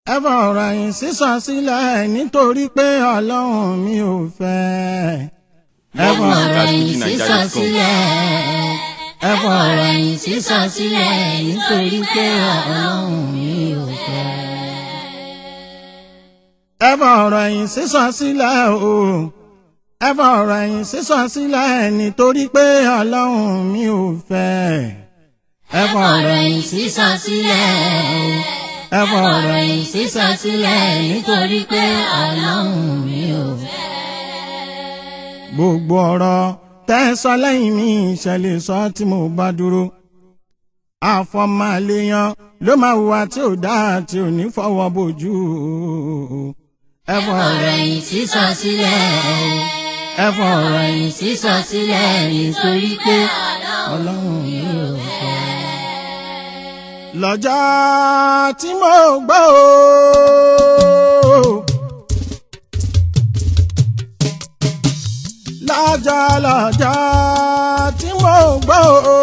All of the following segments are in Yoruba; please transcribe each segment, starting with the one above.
ẹ fọ̀rọ̀ yìí sísọ sílẹ̀ nítorí pé ọlọ́run mi ò fẹ́. ẹ fọ̀rọ̀ yìí sísọ sílẹ̀ ẹ fọ̀rọ̀ yìí sísọ sílẹ̀ nítorí pé ọlọ́run mi ò fẹ́. ẹ fọ̀rọ̀ yìí sísọ sílẹ̀ o ẹ fọ̀rọ̀ yìí sísọ sílẹ̀ nítorí pé ọlọ́run mi ò fẹ́. ẹ fọ̀rọ̀ yìí sísọ sílẹ̀ o ẹ fọ̀rọ̀ yìí sísọ sílẹ̀ nítorí pé ọlọ́run mi ò fẹ́. gbogbo ọ̀rọ̀ tẹ́ ẹ sọ lẹ́yìn mi ìṣẹ̀lẹ̀ sọ tí mo bá dúró. àfọmàlẹ́yàn ló máa hùwà tí ò dáa tí ò ní fọwọ́ bójú. ẹ fọ̀rọ̀ yìí sísọ sílẹ̀ ẹ fọ̀rọ̀ yìí sísọ sílẹ̀ nítorí pé ọlọ́run mi ò fẹ́ lọ́jọ́ tí mo gbọ́ o. lọ́jọ́ lọ́jọ́ tí mo gbọ́ o.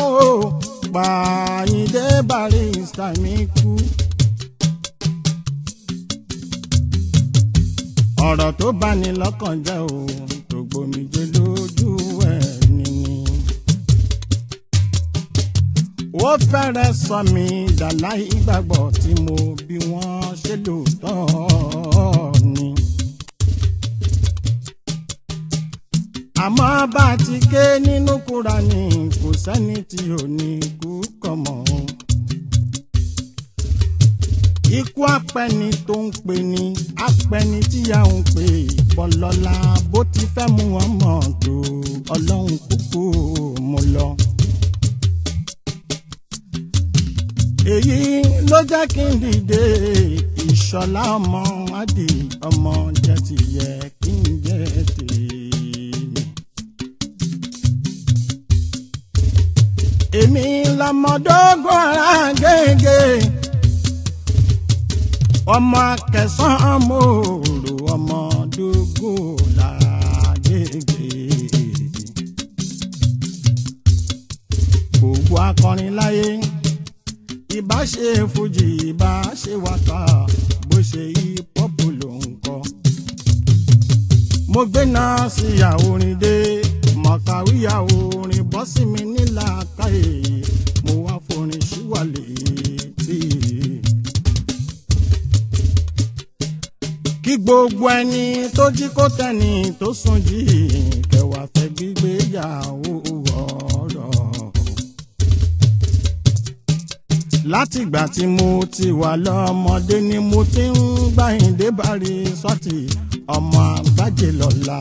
Pàyíndé Barrister mi kú. ọ̀rọ̀ tó bá ní lọ́kàn jẹ́ o tó gbòmìjẹ lójú ẹ̀ nìyí ó fẹ́rẹ̀ sọ mí dàlá ìgbàgbọ́ tí mo bí wọ́n ṣe lóòótọ́ ni. àmọ́ bá a ti ké nínú Kúránì kò sẹ́ni tí ò ní kú kọ̀ mọ́. ikú apẹni tó ń pè ní apẹni tíyà ń pè bọ́lọ́lá bó ti fẹ́ mú wọn mọ̀ tó ọlọ́run kúkú mo lọ. èyí ló jẹ́ kí n dìde ìṣọ̀lá ọmọ adì ọmọ jẹ́ ti yẹ kí n jẹ́ tèmi. èmi lọmọdógún ara gègé ọmọ akẹsàn mòrò ọmọdógún lára gègé. gbogbo akọrin láyé ìbá ṣe fújì ìbá ṣe wákà bó ṣe hip-hop ló ń kọ. mo gbé náà sí àwòrán dé mọ̀kàwé àwòrán bọ́ sí mi nílà káyè mo wá forin síwálé tí. kí gbogbo ẹni tó jí kó tẹ̀ni tó sùn jí kẹwàá fẹ́ gbígbéyàwó ọ̀rọ̀ látìgbà tí mo ti wà lọ́mọdé ni mo ti ń gbàyìndé bari sọ́ọ̀tì ọmọ àgbájé lọ́la.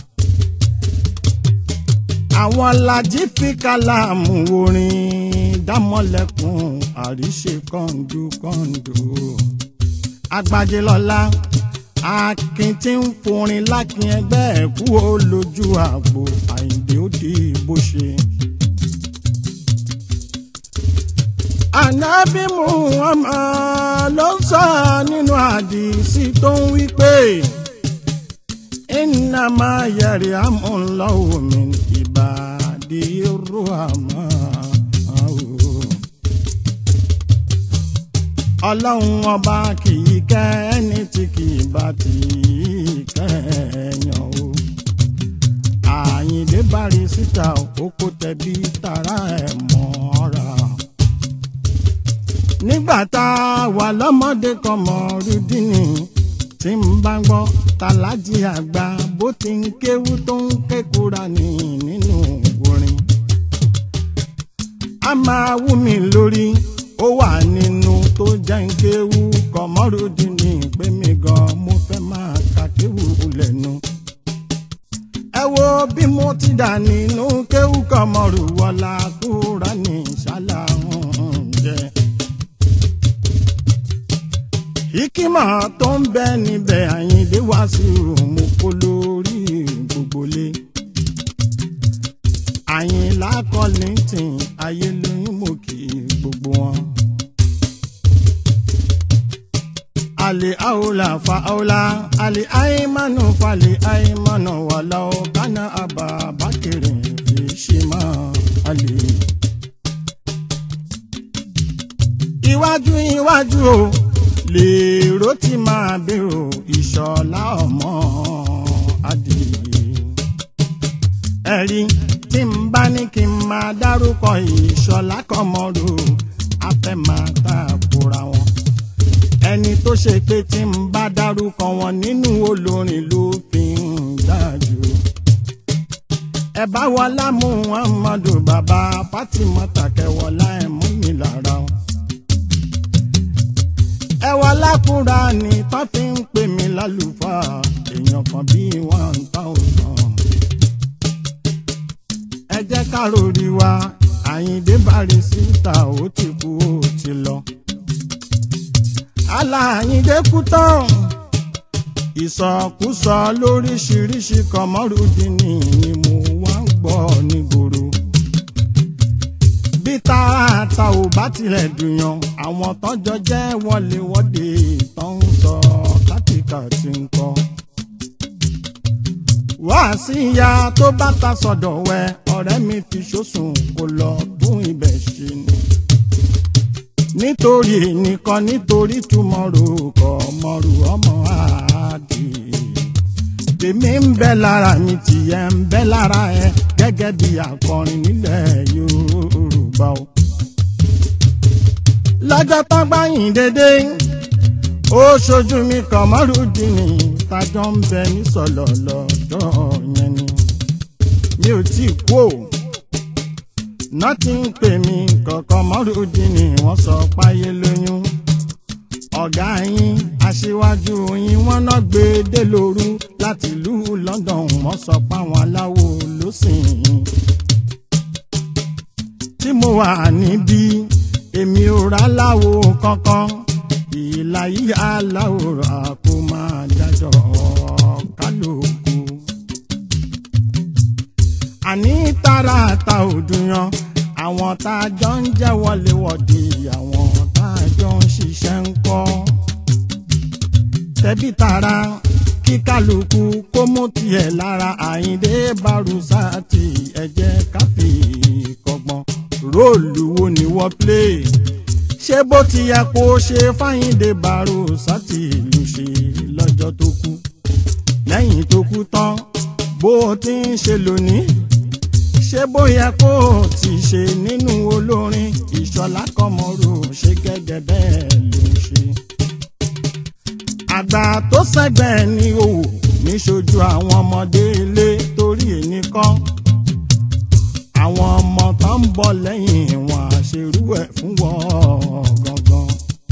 àwọn lajì fi kálámù orin dámọ́lẹ́kùn àríṣe kọ́ńdú kọ́ńdú. àgbájé lọ́la akin tí ń forin lákin ẹgbẹ́ ẹ̀kú ó lójú àgbo àyìndé ó di bó ṣe. ànábì Muhammad ló ń sọ nínú àdìsí tó ń wí pé innama yarhamullahu min ibadihi ruhama. ọlọ́run ọba kì í kẹ́ ẹni tí kì í bá ti kẹ́yàn o. Àyìndé Barrister òkú tẹ̀bí tara ẹ̀ mọ́ra nígbà tá a wà lọ́mọdé kan mọ̀ rúdínì tí ń bá gbọ́ tàlájì àgbà bó ti ń kéwú tó ń ké Kùránì nínú orin. a máa wú mi lórí ó wà nínú tó jẹ́ ń kéwú kọ̀mọ́rúdínì pé mi gan mo fẹ́ máa ka kéwú lẹ́nu. ẹ wo bí mo ti dà nínú kéwú kọ̀mọ́rú wọlá Kùránì ṣáláhùn jẹ́ ìkímọ̀ tó ń bẹ níbẹ̀ àyíndé wá sí òmù kó lórí gbogbo lé. àyìnlá kọ́lìntìn ayé lóyún mò kí gbogbo wọn. àlè àwòlà fa àwòlà àlè àìmánu falè àìmánu wàlà ọ̀kánà àbá bákẹ́rẹ̀ fi ṣe máa àlè. iwájú iwájú o lè ló ti máa bèrò ìṣọ̀lá ọmọ adìyẹ. ẹ̀rí tí n bá ní kí n máa dárúkọ ìṣọ̀lá kọ́mọ́rò afẹ́ máa tàkùrà wọn. ẹni tó ṣe pé tí n bá dárúkọ wọn nínú olórin ló fi ń dájú. ẹ bá wọlá muhammadu bàbá fatimata kẹwọlá ẹ mú mi lára wọn ẹwà lákùrá ni tó fi ń pè mí lálùfáà èèyàn kan bíi one thousand. ẹ jẹ́ ká rori wa àyíndé bàrí síta ó ti kú ó ti lọ. aláàyíndé kú tán ìsọkúsọ lóríṣiríṣi kọmọrúdínì ni mo wá ń gbọ́ nígboro bí tààtà ò bá tilẹ̀ dùnyàn àwọn tọ́jọ́ jẹ́ wọléwọ́de tó ń sọ kátìkàtì ń kọ́. wá sí ìyá tó bá ta sọ̀dọ̀ wẹ ọ̀rẹ́ mi fi ṣòṣùn kó lọ tún ibẹ̀ ṣe ni. nítorí nìkan nítorí túmọ̀rò kọ́ mọ̀rù ọmọ àádì. tèmi ń bẹ lára mi tìyẹ ń bẹ lára ẹ gẹ́gẹ́ bí akọrin nílẹ̀ Yorùbá o. lọ́jọ́ tán gbáyìn dédé ó ṣojú mi kàn mọ́rùdínì tájọ́ ń bẹ ní sọ̀lọ̀ lọ́jọ́ yẹn ni mi ò tí ì kú o nọ́tí ń pè mí kọ̀ọ̀kan mọ́rùdínì wọ́n sọ páyé lóyún ọ̀gá yín aṣíwájú yín wọ́n náà gbé dé lóru láti ìlú London wọ́n sọ páwọn aláwo ló sìn yín tí mo wà níbí èmi ò rà láwo kankan ìlà yìí aláwòrán kó máa dájọ́ kálukú. àní tààràtà òdùyàn àwọn tá a jọ ń jẹ́ wọléwọ̀de àwọn tá a jọ ń ṣiṣẹ́ ń kọ́. tẹ̀bí tara kí kálukú kó mú tiẹ̀ lára àyíndé barusati ẹ jẹ́ ká fi kọ́gbọ́n róòlù wo ni wọ́n play ṣé bó ti yẹ kó ṣe fáyíndé barusati ló ṣe lọ́jọ́ tó kú lẹ́yìn tó kú tán bó ti ń ṣe lónìí ṣé bóyá kó o ti ṣe nínú olórin ìṣọ̀lá kọmọrò ṣe gẹ́gẹ́ bẹ́ẹ̀ ló ṣe. àgbà tó sẹ́gbẹ̀ẹ́ ní òwò níṣojú àwọn ọmọdé ilé torí ẹnìkan àwọn ọmọ tó ń bọ̀ lẹ́yìn wọn àṣerú ẹ̀ fún wọn gangan.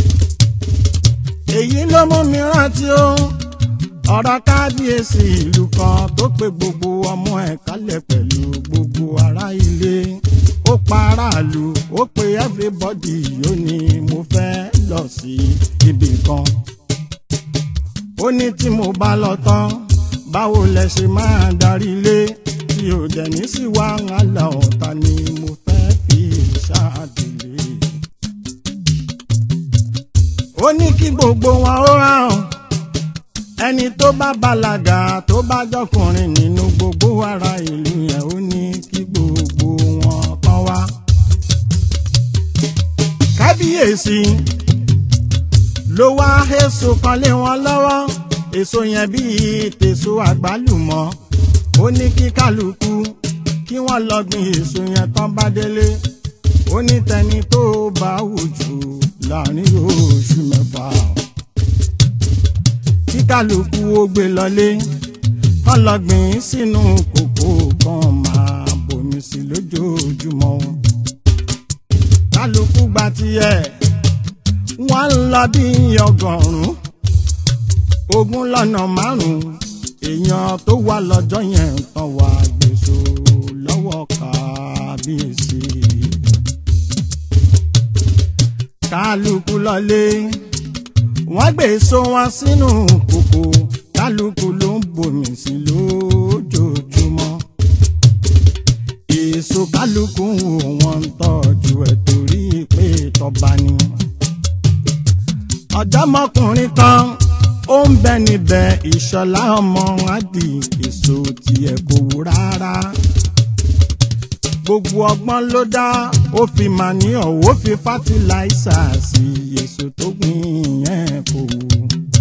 èyí ló mú mi rántí ó ọ̀rọ̀ kábíyèsí ìlú kan tó pe gbogbo ọmọ ẹ̀ kálẹ̀ pẹ̀lú gbogbo ará ilé ó pa aráàlú ó pe everybody ó ní mo fẹ́ lọ sí ibì kan ó ní tí mo bá lọ tán báwo lẹ ṣe máa darí ilé tí ò dẹ̀ ní sí wàhálà ọ̀tá ni mo fẹ́ fi ṣáàdìlé ó ní kí gbogbo wọn ó hàn ẹni tó bá bàlágà tó bá jọkùnrin nínú gbogbo ará ìlú yẹn ó ní kí gbogbo wọn kàn wá. kábíyèsí ló wá èso kan lé wọn lọ́wọ́ èso yẹn bíi tèso àgbálùmọ́ ó ní kí kálukú kí wọ́n lọ gbin èso yẹn tán bá délé ó ní tẹni tó bá wù jù láàrin oṣù mẹ́fà kí kálukú ó gbé lọlé kán lọ gbìn sínú kòkó kan máa bomi sí lójoojúmọ́ kálukú gba tiẹ̀ wọ́n ń lọ bí ọgọ́rùn-ún ogún lọ́nà márùn-ún èèyàn tó wà lọ́jọ́ yẹn tán wà gbèsò lọ́wọ́ kábíyèsí kálukú lọlé wọ́n gbé èso wọn sínú kòkò kálukú ló ń bomi sí lójoojúmọ́ èso kálukú wò wọ́n ń tọ́jú ẹ̀ torí pé tọ́ba ni. ọ̀dọ́mọkùnrin kan ó ń bẹ níbẹ̀ ìṣọ̀lá ọmọ àdì èso tiẹ̀ kò wú rárá gbogbo ọgbọ́n ló dá ó fi màníọ̀ ó fi fátíláísà sí èso tó gbìn yẹn kò wù.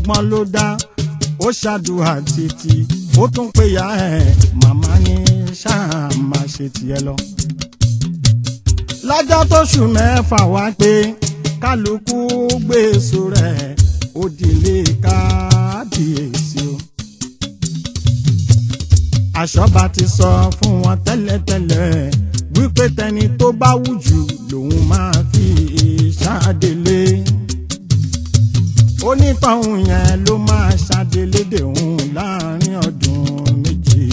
ọgbọ́n ló dá ó ṣàdúrà títí ó tún pé ya ẹ̀ màmá ní ṣáà máa ṣe tiẹ̀ lọ. lọ́jọ́ tóṣù mẹ́fà wá pé kálukú gbé èso rẹ̀ ó dilé kábíyèsí o. àṣọba ti sọ fún wọn tẹ́lẹ̀tẹ́lẹ̀ wípé tẹni tó bá wù jù lòun máa fi ṣáàdélé onítọ̀hún yẹn ló máa ṣàdélédè òun láàrin ọdún méjì.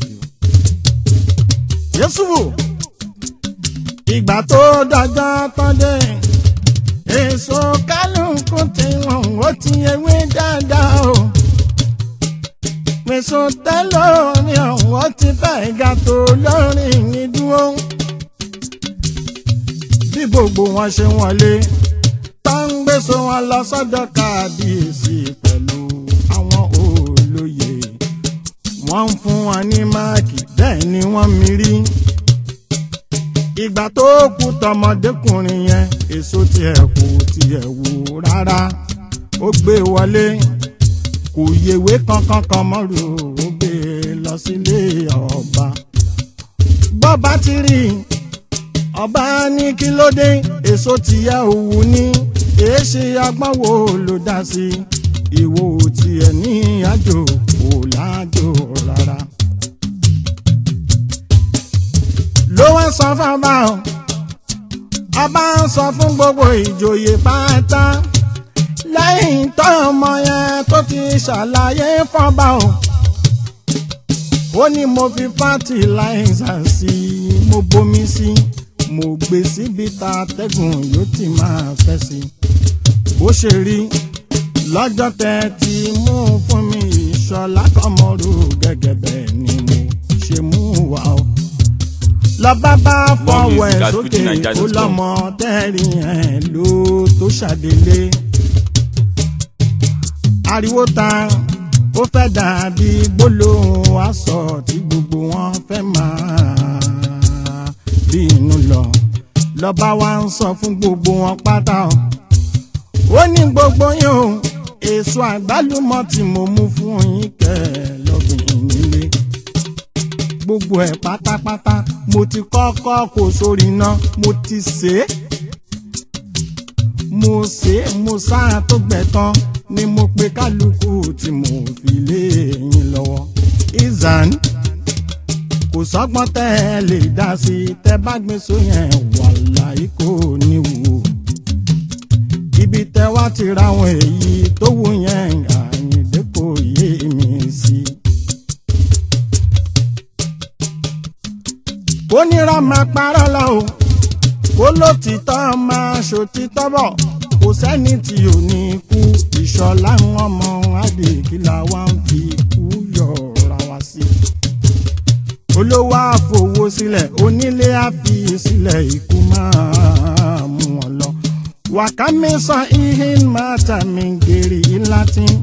Yésùfù ìgbà tó dọjọ́ tán dé èso kálukú tí wọ́n ó ti ewé dáadáa o. Èso tẹ́lọ̀ mi ọ̀hún ó ti fẹ́ ga tó lórí mi dúró. Bí gbogbo wọn ṣe wọlé tá ń gbèsò wọn lọ sọ́dọ̀ kábíyèsí pẹ̀lú àwọn olóyè wọ́n ń fún wọn ní máàkì bẹ́ẹ̀ ni wọ́n mírí ìgbà tó kú tọmọdékùnrin yẹn èso tiẹ̀ kò tiẹ̀ wò rárá ó gbé wọlé kò yèwé kankan kan mọ́rù ó gbé lọ sílé ọba bọ́ba ti rí ọba ní kí ló dé èso tìyẹ òwú ní èéṣe agbọ́n wo ló dá sí ìwò tiẹ̀ ní àjò kò lájò rárá. ló wá sọ fọba o ọba ń sọ fún gbogbo ìjòyè pátá lẹ́yìn tó ọmọ yẹn tó ti ṣàlàyé fọba o ó ní mo fi fátíláìsà sí i mo bomi sí i mo gbé síbi tá atẹ́gùn yóò ti máa fẹ́ sí i bó ṣe rí lọ́jọ́ tẹ́ ti mú fún mi ìṣọ̀lá kọ́mọ́rú gẹ́gẹ́ bẹ́ẹ̀ ni mo ṣe mú wá o. lọ́ba bá fọwọ́ ẹ̀ sókè ó lọ́mọ tẹ́rì ẹ̀ ló tó ṣàdélé. ariwo ta ó fẹ́ dàbí gbólóhùn aṣọ tí gbogbo wọn fẹ́ máa bí inú lọ lọ́ba wa ń sọ fún gbogbo wọn pátá o ó ní gbogbo yín o èso àgbálùmọ̀ tí mo mú fún yín kẹ́ lọ́gbìn nílé gbogbo ẹ̀ pátápátá mo ti kọ́kọ́ kó sórí iná mo ti sè é mo sè é mo sáà tó gbẹ tán ni mo pe kálukú tí mo fi lé yín lọ́wọ́ izan kò sọ́gbọ́n tẹ́ ẹ lè dá sí i tẹ́ bá gbé sóyẹn wàláì kò ní wò ibi tẹ́ wá ti ra àwọn èyí tó wù yẹn àyìndé kò yé mi sí. kó nira máa parọ́ lọ o kó lótìtọ́ máa ṣòtítọ́ bọ̀ kò sẹ́ni tí ò ní kú ìṣọ̀lá ọmọ adèkìlà wa ń fi kú yọ̀ọ̀ra wá sí. olówó àfowó sílẹ̀ onílé àfi sílẹ̀ ikú máa mú wọn lọ. wàkàmísọ ihin mata mi gèrè latin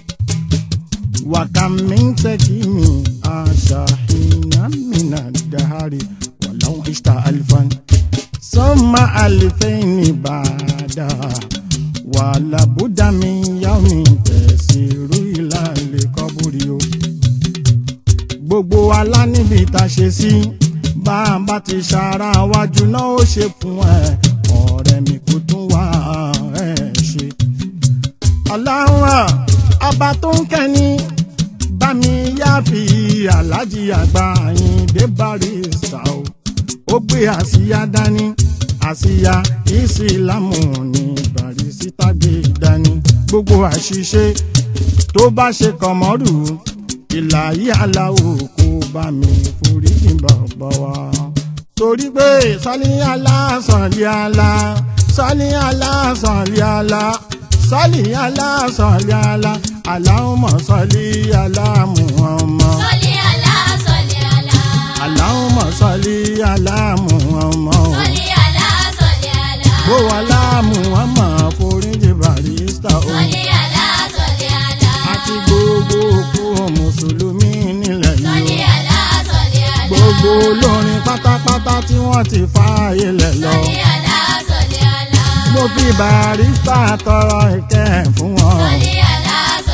wàkàmíntẹ́kìmí àṣàhìnà mìíràn dàárì wàláwọn ìṣta alifan sọ́mà àlìfẹ́yìn bàdà wàlàbúdàmí yàwùmí tẹ̀síìrú ìlàlẹ̀ kọ́búrí o. gbogbo wa lá níbi tá a ṣe sí bá a bá ti ṣara wájú náà ó ṣe fún ẹ ọ̀rẹ́ mi kò tún wá ẹ ṣe. aláwọ̀ ọba tó ń kẹ́ni bá mi yá fi aláàjì àgbà Àyìndé Barrister o ó gbé àsíá dání àsíá ìsìlámù ní Barrister gbé dání gbogbo àṣìṣe tó bá ṣe kọmọrù ìlàyé aláwo kó bá mi foríjì bàbá wa torí pé sọlí àlá sọlí àlá sọlí àlá sọlí àlá sọlí àlá sọlí àlá Allahumma sọlí àlá Muhammad. Sọlí àlá, sọlí àlá. Allahumma sọlí àlá Muhammad. Sọlí àlá, sọlí àlá. bó wà láàmú ọmọ foríjì Barrister o Sọlí àlá, sọlí àlá. àti gbogbo òkú mùsùlùmí nílẹ̀ Sọlí yìí àlá, sọlí àlá. gbogbo olórin pátápátá tí wọ́n ti fààyè lẹ̀ lọ. Sọlí àlá, sọlí àlá. mo fi Barrister tọrọ ìkẹ́ fún wọn. Sọlí àlá,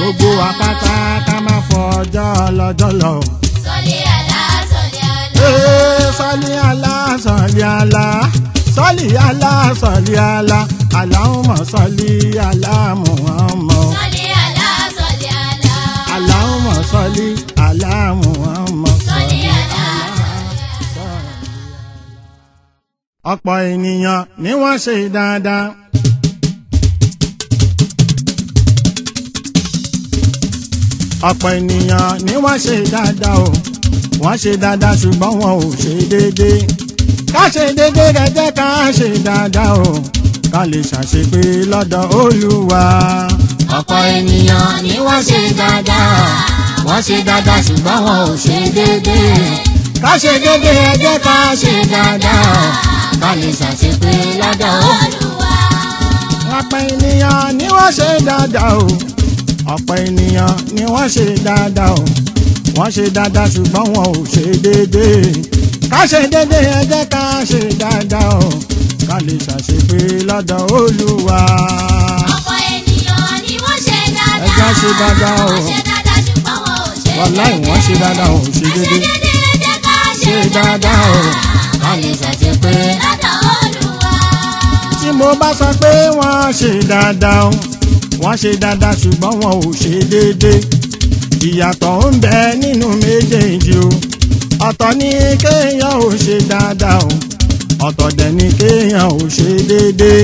gbogbo apáta ká má fọjọ́ lọ́jọ́ lọ. Sọlí àlá sọlí àlá. Ee, sọ́lí àlá sọ́lí àlá sọ́lí àlá sọ́lí àlá Allahumma sọ́lí àlá Muhammad. Sọlí àlá sọlí àlá. Allahumma sọ́lí àlá Muhammad. Sọlí àlá. ọ̀pọ̀ ènìyàn ni wọ́n ṣe dáadáa. ọ̀pọ̀ ènìyàn ni wọ́n ṣe dáadáa o wọ́n ṣe dáadáa ṣùgbọ́n wọn ò ṣe déédéé. ká ṣe déédéé rẹ̀ jẹ́ ká ṣe dáadáa o ká lè ṣàṣepé lọ́dọ̀ Olúwa. Ọ̀pọ̀ ènìyàn ni wọ́n ṣe dáadáa. Wọ́n ṣe dáadáa ṣùgbọ́n wọn ò ṣe déédéé. ká ṣe déédéé ẹ jẹ́ ká ṣe dáadáa o Ká lè ṣàṣepé lọ́dọ̀ Olúwa. ọ̀pọ̀ ènìyàn ni wọ́n ṣe dáadáa o ọ̀pọ̀ ènìyàn ni wọ́n ṣe dáadáa o wọ́n ṣe dáadáa ṣùgbọ́n wọn ò ṣe déédéé ká ṣe déédéé ẹ jẹ́ ká ṣe dáadáa o ká lè ṣàṣepé lọ́dọ̀ Olúwa. Ọ̀pọ̀ ènìyàn ni wọ́n ṣe dáadáa. Ẹ jẹ́ á ṣe dáadáa o. Wọ́n ṣe dáadáa ṣùgbọ́n wọn ò ṣe wàláì wọ́n ṣe dáadáa wọn ò ṣe Ká ṣe déédéé déédéé ẹ jẹ́ ká ṣe ṣe dáadáa o Ká lè ṣàṣepé lọ́dọ̀ Olúwa. tí mo bá sọ pé wọ́n ṣe dáadáa o wọ́n ṣe dáadáa ṣùgbọ́n wọn ò ṣe déédéé ìyàtọ̀ ń bẹ nínú méjèèjì o ọ̀tọ̀ ni kéèyàn ò ṣe dáadáa o ọ̀tọ̀ dẹ̀ ni kéèyàn ò ṣe déédéé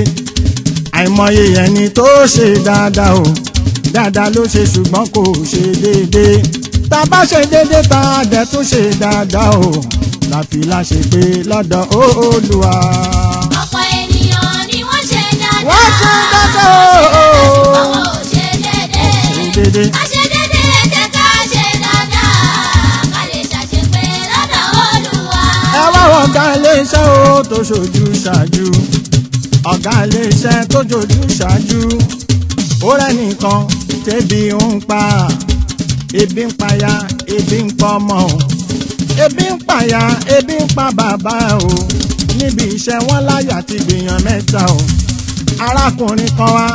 àìmọye ẹni tó ṣe dáadáa o dáadáa ló ṣe ṣùgbọ́n kò ṣe déédéé tá a bá ṣe déédéé tá a dẹ̀ tún ṣe dáadáa o láfi láṣẹ pé lọ́dọ̀ Olúwa. Ọ̀pọ̀ ènìyàn ni wọ́n ṣe dáadáa. wọ́n ṣe dáadáa o. Ṣùgbọ́n wọn ò ṣe déédéé. ṣe déédéé. Ká ṣe déédéé ẹ jẹ́ ká ṣe dáadáa. Ká lè ṣàṣepé lọ́dọ̀ Olúwa. ẹ wá wọ ọ̀gá iléeṣẹ́ o tó ṣojú ṣáájú ọ̀gá iléeṣẹ́ tó ṣojú ṣáájú ó rẹ́nìkan tẹ́bi ń pa ebi ń paya ebi ń pọ ọmọ o ebi ń paya ebi ń pa bàbá o níbi iṣẹ́ wọn láyà ti gbìyàn mẹ́ta o arákùnrin kan wá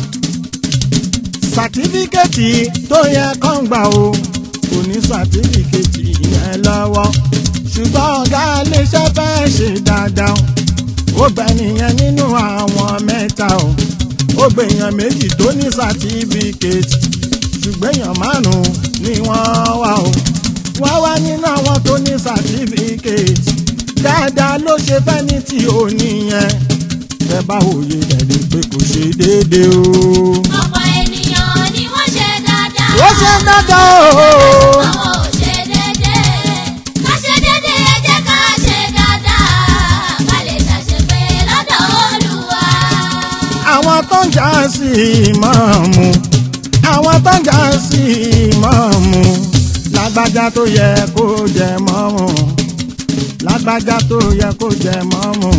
sàtífíkẹ́tì tó yẹ kán gbà o kò ní sàtífíkẹ́tì yẹn lọ́wọ́ ṣùgbọ́n ọ̀gá iléeṣẹ́ fẹ́ ṣe dáadáa ó gbẹ nìyẹn nínú àwọn mẹ́ta o ó gbèyàn méjì tó ní sàtífíkẹ́tì ṣùgbọ́n èèyàn márùn-ún ni wọ́n wà o wọ́n wá nínú àwọn tó ní sàtífíkẹ́tì dáadáa ló ṣe fẹ́ ní tí ò níyẹn ẹ bá wòye ẹ̀rí pé kò ṣe déédéé o. Ọ̀pọ̀ ènìyàn ni wọ́n ṣe dáadáa. ó ṣe dáadáa o. Àwọn ò ṣe déédéé. Ká ṣe déédéé ẹ jẹ́ ká ṣe dáadáa. Ká lè ṣàṣepé lọ́dọ̀ Olúwa. àwọn tó ń jà sí ìmáàmù àwọn tó ń jà sí ìmáàmù lágbájá tó yẹ kó jẹ mọ́mù lágbájá tó yẹ kó jẹ mọ́mù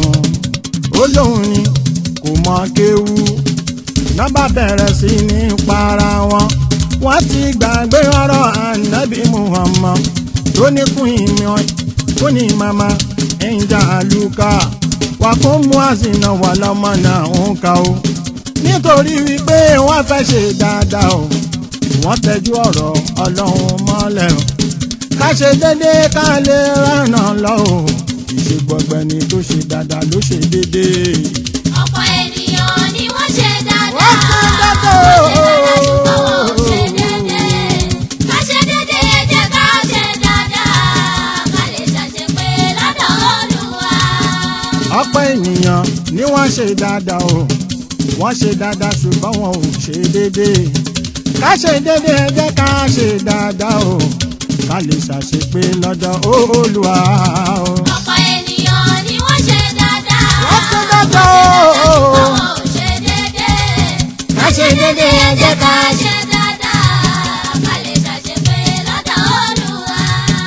ó lóun ni kò mọ kéwú nọ́bà bẹ̀rẹ̀ sí ní para wọn wọ́n ti gbàgbé ọ̀rọ̀ ànábì Muhammad tó ní kún ìmọ̀ kún ní mama ẹ̀ńjà àlùkà wà kún mú àsìnà wà lọ́mọ náà ń ka o nítorí wípé wọ́n fẹ́ ṣe dáadáa o wọ́n tẹ́jú ọ̀rọ̀ ọlọ́run mọ́lẹ̀ o ká ṣe déédéé ká lè rànà lọ o ìṣe gbọgbẹni tó ṣe dáadáa ló ṣe déédéé. Ọ̀pọ̀ ènìyàn ni wọ́n ṣe dáadáa. Wọ́n ṣe dáadáa o. Wọ́n ṣe dáadáa ṣùgbọ́n wọn ò ṣe déédéé. Ká ṣe déédéé ẹ jẹ́ ká ṣe dáadáa. Ká lè ṣàṣepé lọ́dọ̀ Olúwa. ọ̀pọ̀ ènìyàn ni wọ́n ṣe dáadáa o wọ́n ṣe dáadáa ṣùgbọ́n wọn ò ṣe déédéé ká ṣe déédéé ẹ jẹ́ ká ṣe dáadáa o ká lè ṣàṣepé lọ́dọ̀ Olúwa o. Ọ̀pọ̀ ènìyàn ni wọ́n ṣe dáadáa. Wọ́n ṣe dáadáa o. Ṣùgbọ́n wọn ò ṣe déédéé. Ká ṣe déédéé ẹ jẹ́ ká ṣe dáadáa. Ká lè ṣàṣepé lọ́dọ̀ Olúwa.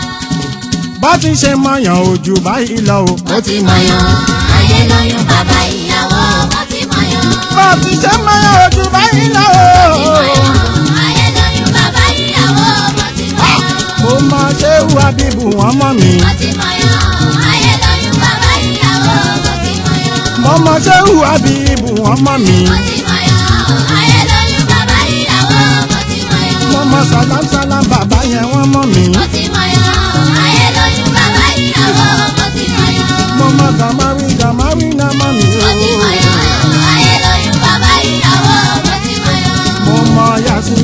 bá ti ṣe mọ̀yàn ojú báyìí lọ o. Mo ti mọ̀yàn, ayé lóyún bàbá ìyàwó. Mo ti mọ̀yàn. bá ti ṣe mọ̀yàn ojú báyìí lọ o. Ayé lóyún bàbá ìyàwó. Mo ti mọ̀yàn. mo mọ ṣéwù abibu wọn mọ mi. Mo ti mọ̀yàn. Ayé lóyún bàbá ìyàwó. Mo ti mọ̀yàn. mo mọ ṣéwù abibu wọn mọ mi. Mo ti mọ̀yàn. Ayé lóyún bàbá ìyàwó. Mo ti mọ̀yàn.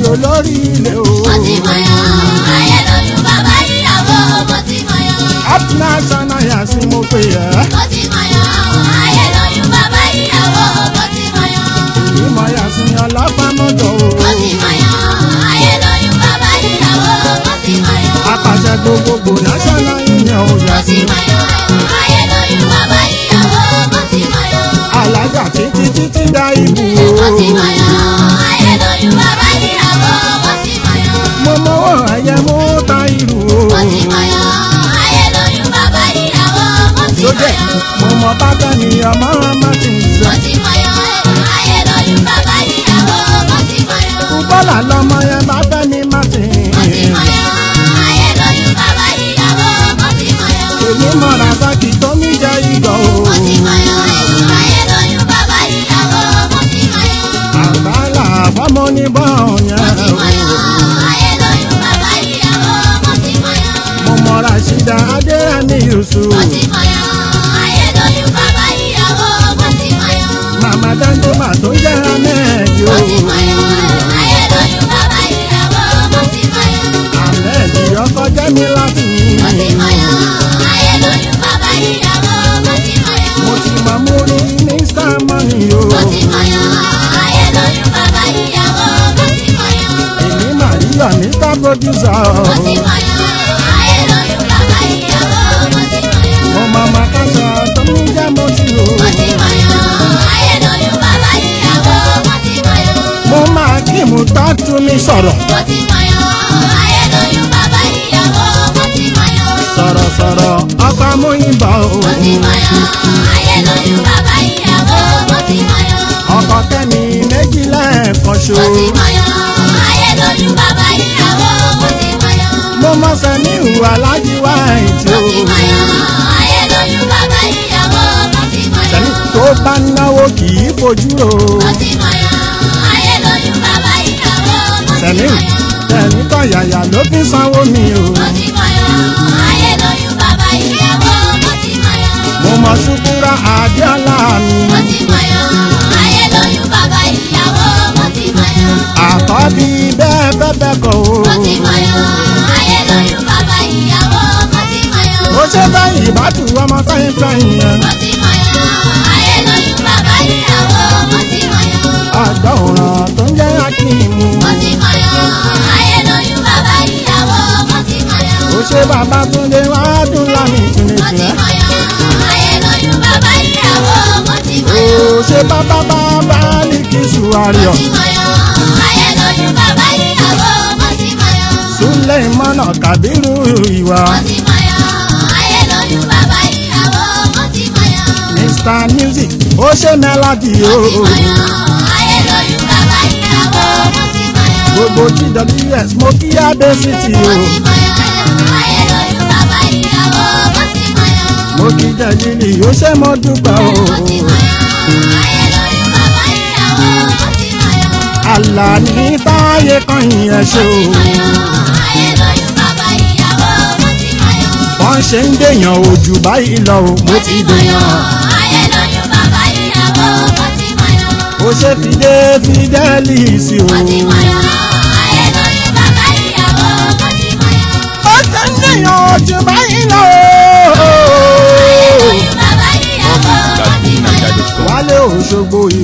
lórí ilé o. mo ti mọ̀yán ayé lóyún bàbá ìyàwó mo ti mọ̀yán. up national yà sí mo pè ẹ́. mo ti mọ̀yán ayé lóyún bàbá ìyàwó mo ti mọ̀yán. ìmọ̀ yà sí ọlọ́fàmọ́jọ o. mo ti mọ̀yán ayé lóyún bàbá ìyàwó mo ti mọ̀yán. apàṣẹ gbogbogbò national union ò yà mo sí. ti mọ̀yán ayé lóyún bàbá ìyàwó mo ti mọ̀yán. alájà títí títí dá ibù mo ti o. mọ̀yán ayé lóyún bàbá ìyàwó mo ti mọ̀yán. mo mọwọ́ ẹyẹ mú ta irú o. mo ti mọ̀yán ayé lóyún bàbá ìyàwó mo ti lójẹ́ mọ̀yán. mo mọ bàbá mi ọmọ ọmọ ti ń mo sẹ́. ti mọ̀yán ayé lóyún bàbá ìyàwó mo ti mọ̀yán. bọ́là lọmọ yẹn bá fẹ́ mi má ti. mo ti mọ̀yán ayé lóyún bàbá ìyàwó mo ti mọ̀yán. èyí mọ̀ra sákì tó mi jẹ́ ìgò o. mo ti mọ̀yán ayé lóyún bàbá ìyàwó mo ti mọ̀yán. àbálà fọmọ ní bọ́ọ̀ mo yẹn ti o. mọ̀yán ayé lóyún bàbá ìyàwó mo ti mọ̀yán. mo mọ̀ra ṣídà adéyẹmí yusuf. mo ti mọ̀yán ayé lóyún bàbá ìyàwó mo ti mọ̀yán. màmá dáńdọ́mà tó jẹ́ amẹ́ẹ̀dì o. mo ti mọ̀yán ayé lóyún bàbá ìyàwó mo ti mọ̀yán. amẹ́ẹ̀dì ọkọ jẹ́ mi láti mi. mo ti mọ̀yán ayé lóyún bàbá ìyàwó mo ti mọ̀yán. mo ti mọ̀ mú rí ní sámọ́nì o. mo ti mọ̀yán ayé lóyún bàbá ìyàwó mo ti mọ̀yán. èmi màríyà mr producer o. mo ti mọ̀yán ayé lóyún bàbá ìyàwó mo ti mọ̀yán. mo mọ màkàtà tó ń jẹ́ mo ti o. mo ti mọ̀yán ayé lóyún bàbá ìyàwó mo ti mọ̀yán. mo máa kí mu tó tún mi sọ̀rọ̀. mo ti mọ̀yán ayé lóyún bàbá ìyàwó mo ti mọ̀yán. sọ̀rọ̀sọ̀rọ̀ ọkọ amóyìnbó o. mo ti mọ̀yán ayé lóyún bàbá ìyàwó mo ti mọ̀yán. ọkọ kẹ́mi méjì lẹ́ẹ̀kan ṣo. mo ti mọ̀yán ayé lóyún bàbá ìyàwó mo ti mọ̀yán. mo mọ sẹ́ni ìhùwà alájí wá ìtì mo o. ti mọ̀yán ayé lóyún bàbá ìyàwó mo ti mọ̀yán. sẹ́ni tó bá náwó kì í fojú o. mo ti mọ̀yán ayé lóyún bàbá ìyàwó mo ti sẹ́ni mọ̀yán. sẹ́ni kan yàyà ló fi sanwó mi o. mo ti mọ̀yán ayé lóyún bàbá ìyàwó mo ti mọ̀yán. mo mọ ṣùkúrà àdéhàlà mi. mo ti mọ̀yán ayé lóyún bàbá ìyàwó mo ti mọ̀yán. àkọ́bí bẹ́ẹ̀ bẹ́ẹ̀ bẹ́ẹ̀ kọ́ o. mo ti mọ̀yán ayé lóyún bàbá ìyàwó mo ti mọ̀yán. ó ṣe báyìí ìbátú ọmọ fẹ́yìn fẹ́yìn yẹn. mo ti mọ̀yán ayé lóyún bàbá ìyàwó mo ti mọ̀yán. àgbà òràn tó ń jẹ́ akíìmù. mo ti mọ̀yán ayé lóyún bàbá ìyàwó mo ti mọ̀yán. ó ṣe bàbá túndé wá dùn lámì mo ti tìǹtìǹ. mọ̀yán ayé lóyún bàbá ìyàwó mo ti ó mọ̀yán. ṣe bàbá bàbá ní kí mo sùwárìọ̀. ti mọ̀yán ayé lóyún bàbá ìyàwó mo ti mọ̀yán. súlẹ̀ ìmọ̀nà kàbírù ìwà. mo ti mọ̀yán ayé lóyún bàbá ìyàwó mo ti mọ̀yán. mr music ó ṣe mẹ́ládì o. mo ti mọ̀yán ayé lóyún bàbá ìyàwó mo ti mọ̀yán. gbogbo gws mo kí abé city mo o. ti mọ̀yán ayé lóyún bàbá ìyàwó mo ti mọ̀yán. mo kí jẹ́jìlì ó ṣe mo dúpẹ́ o. mo ti mọ̀yán ayé lóyún bàbá ìyàwó mo ti mọ̀yán. àlà ní táyé kan yẹn ṣe mo ti o. mọ̀yán ayé lóyún bàbá ìyàwó mo ti mọ̀yán. wọ́n ṣe ń dèèyàn ojú báyìí lọ o. mo ti dèèyàn. ayé lóyún bàbá ìyàwó mo ti mọ̀yán. ó ṣe fìdé fìdẹ́lì sí o. mo ti mọ̀yán ayé lóyún bàbá ìyàwó mo ti mọ̀yán. ó ṣe ń dèèyàn ojú báyìí lọ o. ayé lóyún bàbá ìyàwó mo ti mọ̀yán. wálé òṣogbo